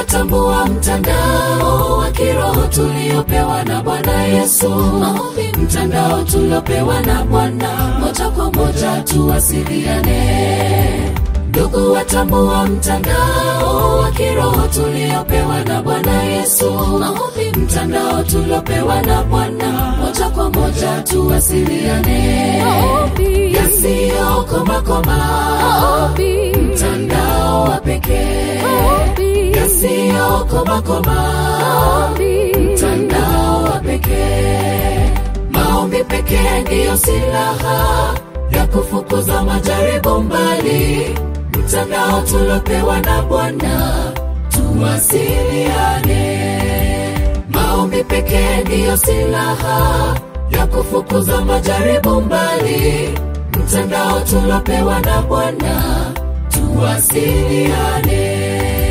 watambua mtandao wa kiroho tuliopewa na Bwana Yesu. Maombi mtandao tuliopewa na Bwana, moja kwa moja tuwasiliane. Ndugu watambua mtandao wa kiroho tuliopewa na Bwana Yesu. Maombi mtandao tuliopewa na Bwana, moja kwa moja tuwasiliane. Maombi. Yasiyokomakoma, Maombi. mtandao wa pekee Maombi. yasiyokomakoma, Maombi. mtandao wa pekee. Maombi pekee ndiyo silaha ya kufukuza majaribu mbali. Mtandao tulopewa na Bwana, tuwasiliane. Maombi pekee ndiyo silaha ya kufukuza majaribu mbali. Mtandao tulopewa na Bwana, tuwasiliane.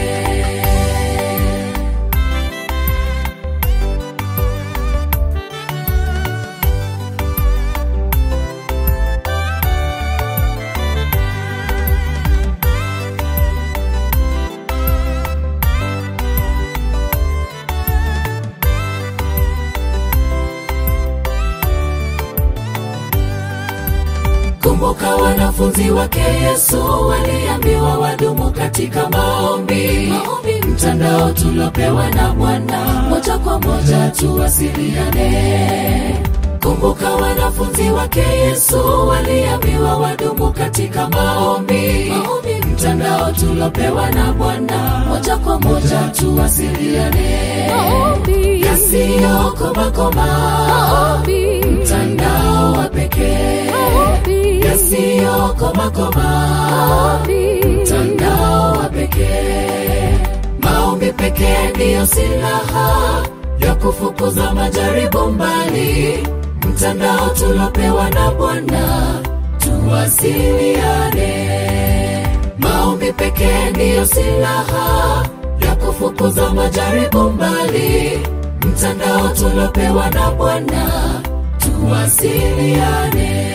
Kumbuka wanafunzi wake Yesu waliambiwa wadumu katika maombi. Maombi mtandao tulopewa na Bwana, moja kwa moja tuwasiliane. Kumbuka wanafunzi wake Yesu waliambiwa wadumu katika maombi. Maombi mtandao tulopewa na Bwana, moja kwa moja tuwasiliane. Maombi. Yasiyokomakoma, Maombi. mtandao wa pekee Maombi. yasiyokomakoma, Maombi. mtandao wa pekee. Maombi pekee ndiyo silaha ya kufukuza majaribu mbali. Mtandao tulopewa na Bwana, tuwasiliane. Maombi pekee ndiyo silaha ya kufukuza majaribu mbali. Mtandao tulopewa na Bwana, tuwasiliane.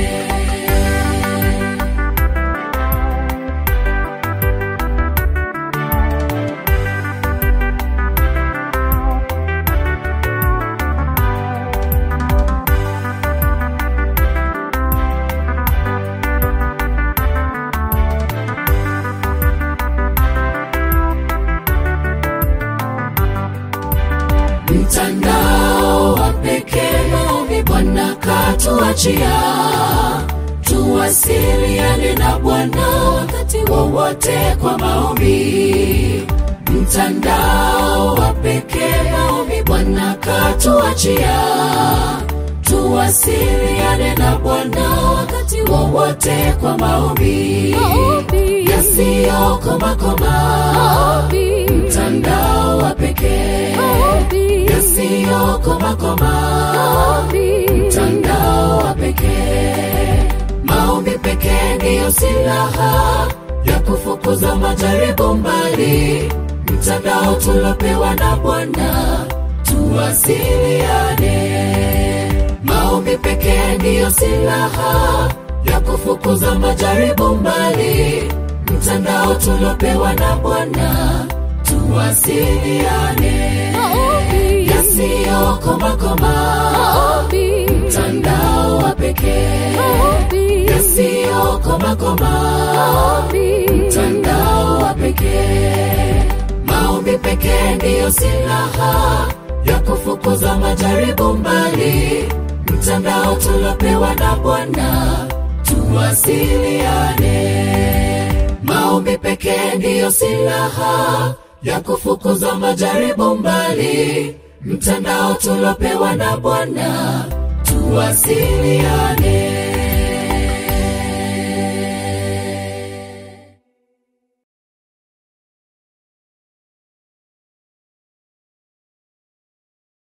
mtandao wa pekee maombi Bwana katuachia, tuwasiliane na Bwana wakati wowote kwa maombi. Mtandao wa pekee maombi Bwana katuachia, tuwasiliane na Bwana wakati wowote kwa maombi. Maombi. Yasiyokomakoma, Maombi. mtandao wa pekee Maombi. yasiyokomakoma, Maombi. mtandao wa pekee. Maombi pekee ndiyo silaha ya kufukuza majaribu mbali. Mtandao tulopewa na Bwana, tuwasiliane. Maombi pekee ndiyo silaha ya kufukuza majaribu mbali. Mtandao tulopewa na Bwana, tuwasiliane. Maombi. Yasiyokomakoma, Maombi. mtandao wa pekee. Maombi. Yasiyokomakoma, Maombi. mtandao wa pekee. Maombi pekee ndiyo silaha ya kufukuza majaribu mbali. Mtandao tulopewa na Bwana, tuwasiliane. Maombi pekee ndiyo silaha ya kufukuza majaribu mbali. Mtandao tulopewa na Bwana, tuwasiliane.